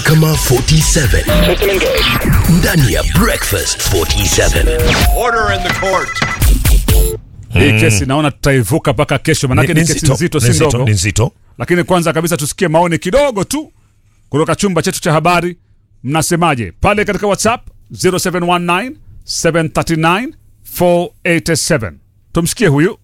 Mahakama 47 ndani ya Breakfast 47. Order in the court. Hii kesi naona tutaivuka mpaka kesho, manake ni kesi nzito, si ndogo. ni nzito. Lakini kwanza kabisa tusikie maoni kidogo tu kutoka chumba chetu cha habari. Mnasemaje pale katika WhatsApp 0719 739 487. Tumsikie huyu.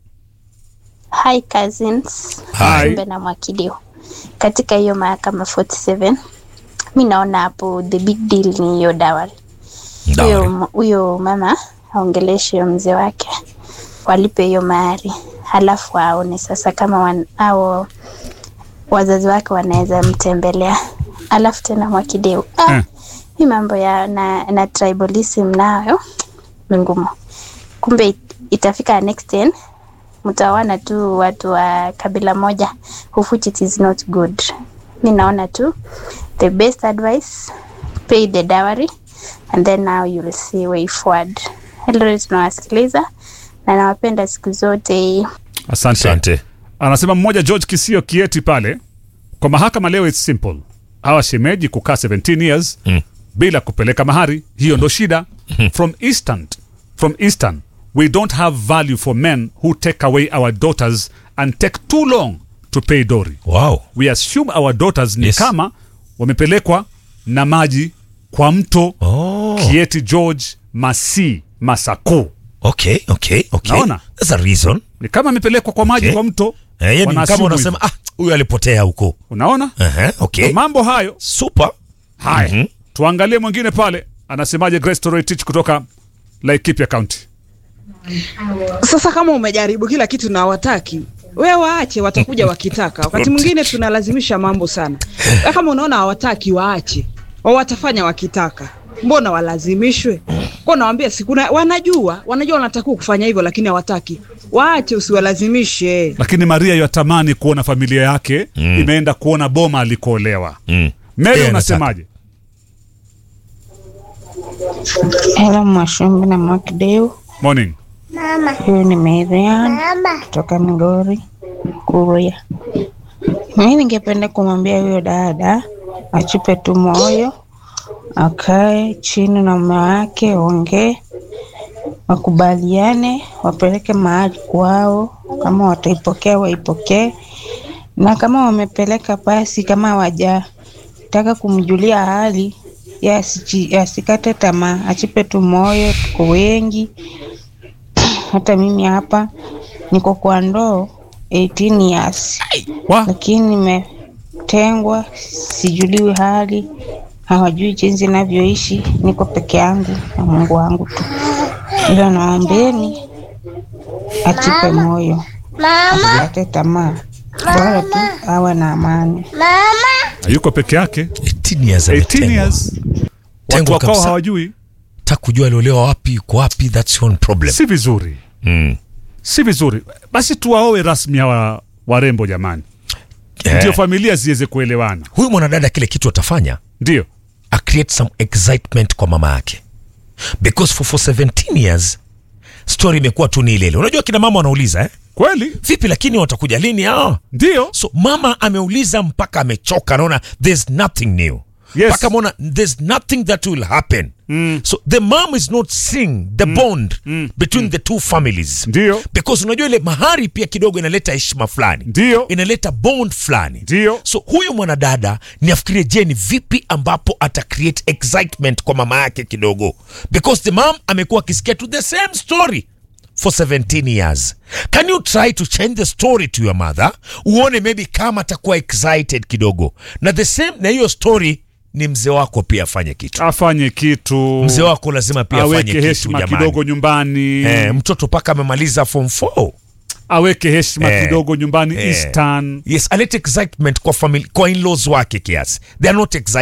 Hi cousins, Hi. Mbe na Mwakilio. Katika hiyo mahakama 47 mi naona hapo the big deal ni hiyo dawari. Dawari. Huyo huyo mama aongeleshe huyo mzee wake, walipe hiyo mahari, halafu aone sasa kama wan, au wazazi wake wanaweza mtembelea. Alafu tena Mwakilio, ah, Eh. hii mambo ya na, na tribalism nayo ni ngumu. Kumbe it, itafika next ten mtawana tu watu wa kabila moja of which it is not good mi naona tu the best advice pay the dowry and then now you'll see way forward hello tunawasikiliza na nawapenda siku zote Asante. Asante. Anasema mmoja George Kisio Kieti pale kwa mahakama leo, it's simple. Hawa shemeji kukaa 17 years Mm. bila kupeleka mahari, hiyo ndo shida. From instant, from Eastern, we don't have value for men who take away our daughters and take too long to pay dowry. Wow. We assume our daughters ni Yes. kama wamepelekwa na maji kwa mto. Oh. Kieti George Masi Masaku Okay, okay, okay. Naona? That's a reason. ni kama amepelekwa kwa maji Okay. kwa mto. Eh, yani Wana kama assume unasema ah, huyu alipotea huko. Unaona? Aha, okay. Ndo mambo hayo. Super. Haya, Mhm. tuangalie mwingine pale, anasemaje Grace Toroitich kutoka Laikipia County. Sasa kama umejaribu kila kitu na hawataki, we waache, watakuja wakitaka. Wakati mwingine tunalazimisha mambo sana. Na Kama unaona hawataki, waache, wao watafanya wakitaka. Mbona walazimishwe? Kwa nawambia sikuna, wanajua wanajua wanatakiwa kufanya hivyo, lakini hawataki. Waache, usiwalazimishe. Lakini Maria yatamani kuona familia yake imeenda kuona boma alikoolewa. Mm. Mary, Yeye unasemaje? Hello Mwashumbi na Mwakideu, Morning. huyu ni Marian kutoka Migori Kuria. Mimi ningependa kumwambia huyo dada achipe tu moyo, akae chini na mume wake, ongee, wakubaliane, wapeleke mahali kwao. Kama wataipokea waipokee, na kama wamepeleka basi, kama hawajataka kumjulia hali ye asiji- asikate tamaa, achipe tu moyo. Tuko wengi, hata mimi hapa niko kwa ndoo 18 years, Wa? lakini nimetengwa, sijuliwi hali, hawajui jinsi navyoishi. Niko peke yangu na Mungu wangu tu, ila naombeni achipe moyo, asikate tamaa, bora tu awe na amani. Hayuko peke yake. 18 years 18 ametengwa. years. Watu Tengwa wakao kabisa. hawajui. Taka kujua aliolewa wapi, yuko wapi, that's your own problem. Si vizuri. Mm. Si vizuri. Basi tuwaoe rasmi hawa warembo jamani. Eh, Ndio familia ziweze kuelewana. Huyu mwanadada kile kitu atafanya Ndio. a create some excitement kwa mama yake because for, for 17 years story imekuwa tu ni ile ile. Unajua kina mama wanauliza eh? Kweli? Vipi lakini watakuja lini? Ah. Ndio. So mama ameuliza mpaka amechoka, anaona there's nothing new Yes. mpaka ameona there's nothing that will happen so the mom is not seeing the bond between the two families Ndio. because unajua ile mahari pia kidogo inaleta heshima fulani Ndio. inaleta bond fulani Ndio. so huyu mwanadada ni afikirie je ni vipi ambapo ata create excitement kwa mama yake kidogo because the mom amekuwa akisikia to the same story for 17 years can you try to change the story to your mother uone maybe kama atakuwa excited kidogo na the same na hiyo story ni mzee wako pia afanye kitu Afanye kitu. mzee wako lazima pia afanye aweke kitu heshima jamani kidogo nyumbani. eh, mtoto mpaka amemaliza form 4 Aweke heshima Eh. kidogo nyumbani Eh. Eastern. yes alete excitement kwa family, kwa in-laws wake kiasi they are not excited